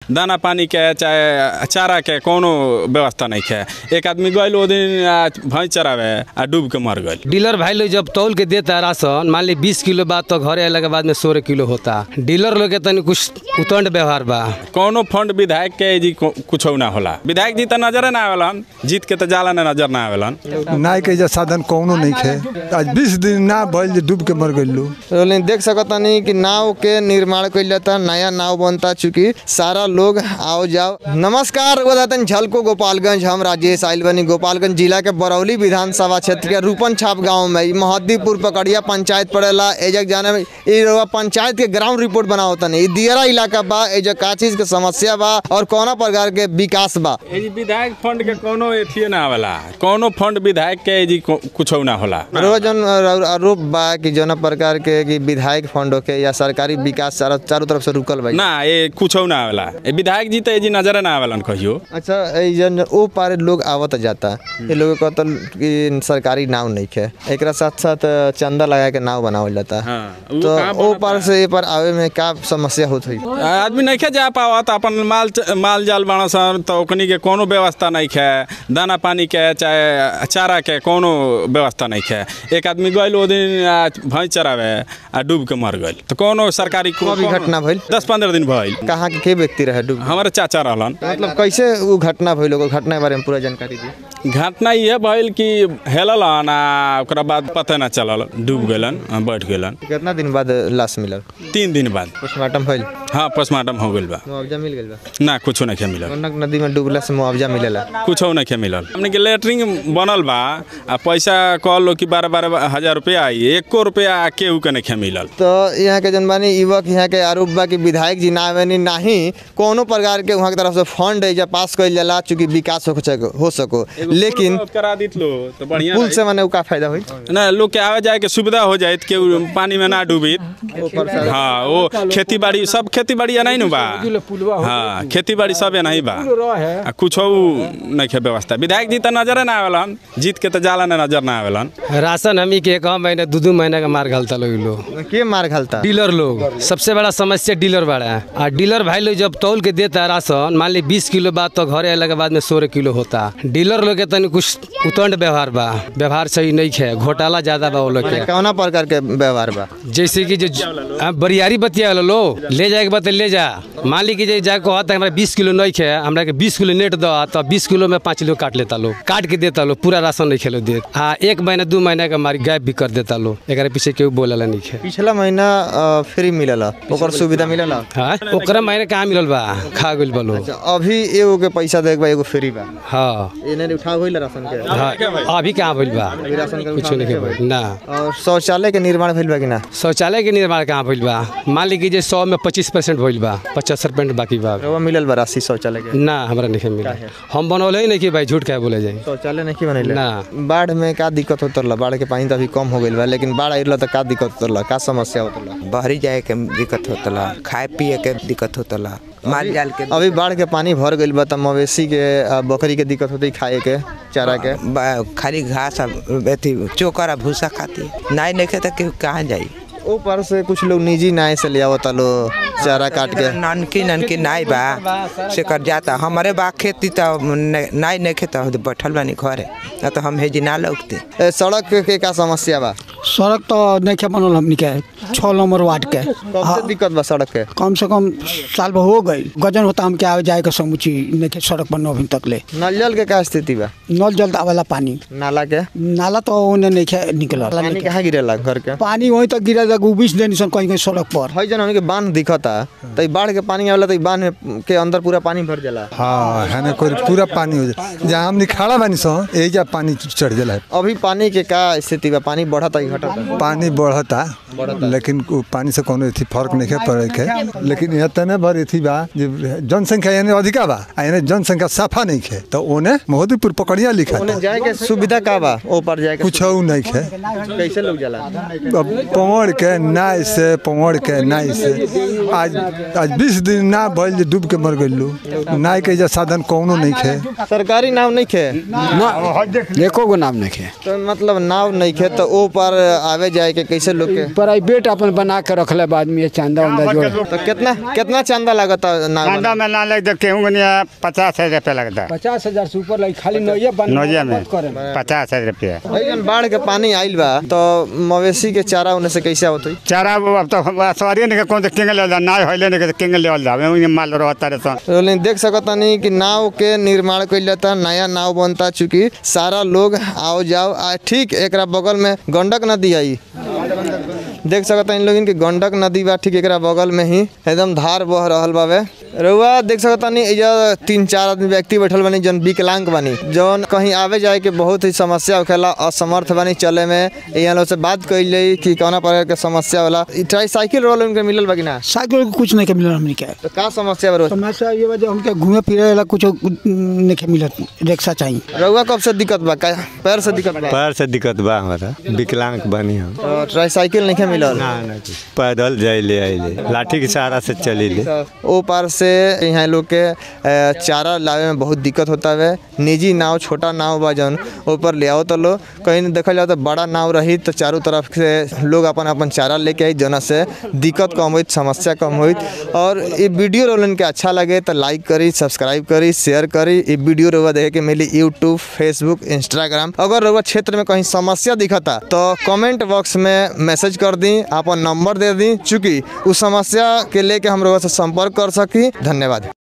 दाना पानी के चाहे चारा के कोनो व्यवस्था नहीं है एक आदमी गइल ओ दिन आ, भैंस चरावे आ डूब के मर गइल डीलर भाई लोग जब तौल के देता है राशन मान ली बीस किलो बाद तो घरे अला के बाद में सोलह किलो होता डीलर लोग के तनी कुछ उतंड व्यवहार बा कोनो फंड विधायक के जी कुछ ना होला विधायक जी तो नजर ना आवेलन जीत के तो जाला ना नजर ना आवेलन नाय के एजा साधन कौनो नहीं खे आज बीस दिन ना भइल जे डूब के मर गइलू लेकिन देख सकतानी कि नाव के निर्माण कइल जाता नया नाव बनता चूंकि सारा लोग आओ जाओ नमस्कार बतातन झलको गोपालगंज हम राजेश आइल बनी गोपालगंज जिला के बरौली विधानसभा क्षेत्र के रूपन छाप गाँव में ई महद्दीपुर पकड़िया पंचायत पड़ेला एजक जाने में ई रउआ पंचायत के ग्राउंड रिपोर्ट बनाओ तनी ई दियरा इलाका बा एजक का चीज के समस्या बा और कौना प्रकार के विकास बा ए जी विधायक फंड के कोनो एथिए ना आवेला कोनो फंड विधायक के जी कुछ ना होला रोज जन आरोप बा कि जौना प्रकार के कि विधायक फंड के या सरकारी विकास चारों चारों तरफ से रुकल बा ना ये कुछ ना आवेला ए विधायक जी तो ए जी नजर ना आवेलन कहियो अच्छा ई जन ओ पारे लोग आवत जाता ये लोग कहता कि सरकारी नाव नहीं है एकरा साथ साथ चंदा लगा के नाव बनावल जाता हाँ, उ तो कहाँ ओ पार से ए पार आवे में का समस्या होत हुई आदमी नहीं खे जा पावत अपन माल माल जाल बना सन तो ओकनी के कोनो व्यवस्था नहीं है दाना पानी के चाहे चारा के कोनो व्यवस्था नहीं है एक आदमी गइल ओ दिन आ, भैंस चरावे आ डूब के मर गइल तो कोनो सरकारी को कभी घटना भइल दस पंद्रह दिन भइल कहाँ के के व्यक्ति रहे डूब हमारे चाचा रहलन मतलब कैसे वो घटना भइल ओकर घटना के बारे में पूरा जानकारी दी घटना ये भइल कि हेललन आ ओकरा बाद पता ना चलल डूब गेलन आ, बैठ गेलन कितना दिन बाद लाश मिलल तीन दिन बाद पोस्टमार्टम भइल हाँ पोस्टमार्टम हो गइल बा मुआवजा मिल गेल बा ना कुछो नहीं मिलल गंडक नदी में डूबला से मुआवजा मिलेला कुछ नहीं मिलल हमने के लेटरिंग बनल बा आ पैसा कहलो कि बारह बारह हजार रुपया आई एको रुपया केहू के नहीं मिलल तो यहाँ के जन बानी युवक यहाँ के आरोप बा कि विधायक जी ना आवेनी नाही कोनो प्रकार के वहाँ के तरफ से फंड है जब पास कइल जाला चूंकि विकास हो सको हो सको लेकिन करा दित लो तो बढ़िया पुल से माने उ का फायदा हुई ना लोग के आवे जाए के सुविधा हो जाए केहू पानी में ना डूबित हाँ वो खेती बाड़ी सब खेती बाड़ी नहीं नु बा हाँ खेती बाड़ी सब नहीं बा आ कुछ नहीं के व्यवस्था विधायक जी तो नजर ना आवेलन जीत के तो जाला ना नजर ना आवेलन राशन हमी के एक महीने दू दू महीने का मार घालता लोग इ लोग के मार घालता डीलर लोग सबसे बड़ा समस्या डीलर बड़ा है और डीलर भाई लोग जब तौल के देता है राशन मान ली बीस किलो बाद तो घरे अला के बाद में सोलह किलो होता डीलर लोग के तनी कुछ उतंड व्यवहार बा व्यवहार सही नहीं है घोटाला ज्यादा बा वो लोग माने के कौना प्रकार के व्यवहार बा जैसे कि जो आ, बरियारी बतिया वाला लो ले जाए के बाद ले जा मान ली कि जे जाके कहता हमरा बीस किलो नहीं है हमरा के बीस किलो नेट दो तो बीस किलो में पाँच किलो काट लेता लो काट के देता लो पूरा राशन नहीं खेलो दे हाँ एक महीना दू महीना का मारी गायब भी कर देता लो एक पीछे केहू बोला नहीं है पिछला महीना अ, फ्री मिलला ओकर सुविधा मिलला हाँ ओकरा महीने कहाँ मिलल बा खा गइल बा लोग अच्छा, अभी एगो के पैसा देके बा एगो फ्री बा हाँ एने उठा होइल राशन के हाँ अभी कहाँ भइल बा राशन के कुछ नहीं भइल ना और शौचालय के निर्माण भइल बा कि ना शौचालय के निर्माण कहाँ भइल बा मान ली कि जे सौ में पच्चीस परसेंट भइल बा पचास परसेंट बाकी बा रवा मिलल बा राशि शौचालय के ना हमरा नहीं मिला हम बनौले ही नहीं कि भाई झूठ क्या बोले जाए शौचालय नहीं बनैले ना। बाढ़ में का दिक्कत होतला बाढ़ के पानी तो अभी कम हो गइल बा लेकिन बाढ़ आइल तो का दिक्कत होतला का समस्या होतला बहरी जाए के दिक्कत होतला खाए पिए के दिक्कत होतला माल जाल के अभी बाढ़ के पानी भर गइल बा त मवेशी के आ, बकरी के दिक्कत होती खाए के चारा के बा- खाली घास आ अथी चोकर आ भूसा खाती नाई नहीं खेता केहू कहाँ जाई ऊपर से कुछ लोग निजी नाय से ले आवता लो चारा काट के ननकी ननकी नाई बा से कर जाता हमारे बा खेती तो न- नाई नहीं खेता हो बैठल बानी घरे ना तो हम हेजी ना लौकते ए, सड़क के, के का समस्या बा सड़क तो नहीं बनल हमनी के छः नंबर वार्ड के कब से दिक्कत बा सड़क के कम से कम साल भर हो गई गजन होता हम के आवे जाए के समुची नहीं के सड़क पर अभी तक ले नल जल के का स्थिति बा नल जल आवेला पानी नाला के नाला तो ओने नहीं खे निकल पानी कहाँ गिरेला घर के पानी वहीं तक गिरा जाएगा बीस दिन सन कहीं कहीं सड़क पर हई जन हमनी के बांध दिखता त ई बाढ़ के पानी आवेला त ई बांध में के अंदर पूरा पानी भर जाला हाँ है ना कोई पूरा पानी हो जाए जहाँ हमने खड़ा बानी सो यही जा पानी चढ़ जाला है अभी पानी के का स्थिति बा पानी बढ़ता ही घटता पानी बढ़ता लेकिन उ पानी से कोनो एथी फर्क नहीं पड़े के लेकिन यहाँ तने भर एथी बा जे जनसंख्या यानी अधिका बा आ यानी जनसंख्या साफा नहीं खे तो ओने मोहदीपुर पकड़िया लिखा ओने था जाए के सुविधा का बा ओ पर जाए के कुछ नहीं खे कैसे लोग जाला अब पवड़ के के नाय से पवड़ के नाय से आज आज बीस दिन ना भइल जे डूब के मर गइलू नाय के जे साधन कौनो नहीं खे सरकारी नाव नहीं खे एको गो नाम नहीं है तो मतलब नाव नहीं खे तो ओ पार आवे जाए के कैसे लोग के प्राइवेट अपन बना के रखले बाद में ये चांदा उंदा जोड़ तो कितना कितना चंदा लगता नाव कांदा में ना लग देखते हूँ पचास हजार रुपया लगता है पचास हजार से ऊपर लगी खाली नौया बन नौजिया में पचास हजार रुपया जन बाढ़ के पानी आइल बा तो मवेशी के चारा उन्हें से कैसे आवत चारा वो अब तो सवारी नहीं कौन से किंग ले ना होइले नहीं किंग ले जावे वही माल रहता रहता रोलिंग देख सकतानी कि नाव के निर्माण कइल जाता नया नाव बनता चूंकि सारा लोग आओ जाओ आ ठीक एकरा बगल में गंडक नदी आई देख सकता इन लोगन के गंडक नदी बा ठीक एकरा बगल में ही एकदम धार बह रहल बावे रउआ देख सकतानी एजा तीन चार आदमी व्यक्ति बैठल बानी जौन विकलांग बानी जौन कहीं आवे जाए के बहुत ही समस्या होखेला असमर्थ बानी चले में यहाँ लोग से बात कइल जाई कि कौना प्रकार के समस्या होला ई ट्राईसाइकिल रोल उनके मिलल बा कि ना साइकिल के कुछ नहीं के मिलल हमनी के तो का समस्या बा रोज? समस्या ये वजह हमके घूमे फिरे ला कुछ नहीं के मिलत रिक्शा चाहिए रउआ कब से दिक्कत बा का पैर से दिक्कत बा पैर से दिक्कत बा हमारा विकलांग बनी हम तो ट्राईसाइकिल नहीं मिलल ना ना कुछ। पैदल जाइले आइले लाठी के सहारा से चलिले ओ पार से यहाँ लोग के अ, चारा लावे में बहुत दिक्कत होता है निजी नाव छोटा नाव बा जौन ऊपर ले आओ तो लो कहीं देखल जाओ तो बड़ा नाव रही तो चारों तरफ से लोग अपन अपन चारा लेके आई जना से दिक्कत कम हुई समस्या कम हुई और ये वीडियो रोलन के अच्छा लगे तो लाइक करी सब्सक्राइब करी शेयर करी ये वीडियो रोवा देखे के मिली यूट्यूब फेसबुक इंस्टाग्राम अगर रोवा क्षेत्र में कहीं समस्या दिखता तो कमेंट बॉक्स में मैसेज कर दी अपन नंबर दे दी चूँकि उस समस्या के लेके हम रोवा से संपर्क कर सकी धन्यवाद